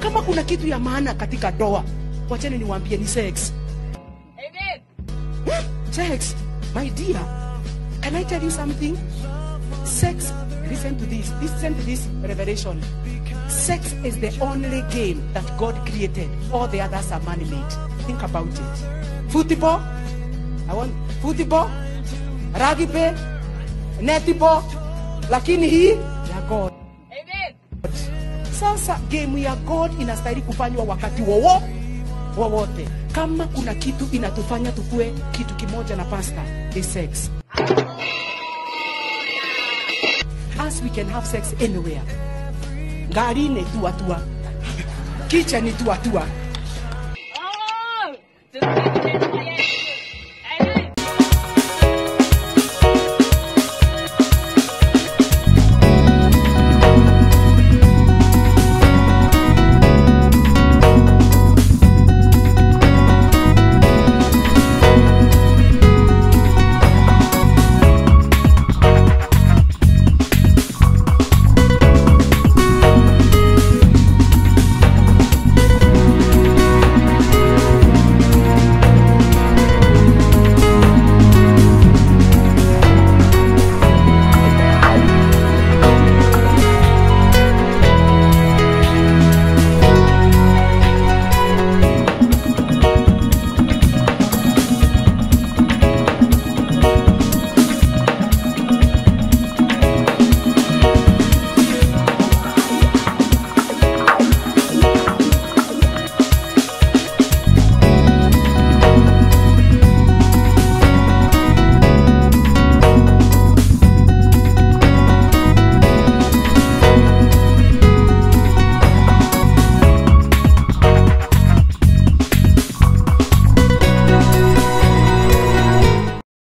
kama kuna kitu ya maana katika doa wacheni niwaambie ni sex Amen. sex my dear can i tell you something sex listen to this listen to this revelation sex is the only game that god created all the others are man-made think about it football i want football rugby netball lakini hii ya god Amen. sasa game ya god inastahili kufanywa wakati wowo wowote kama kuna kitu inatufanya tukue kitu kimoja na pasta is sex as we can have sex anywhere ngarini tuatua kicheni tuatua Oh! Just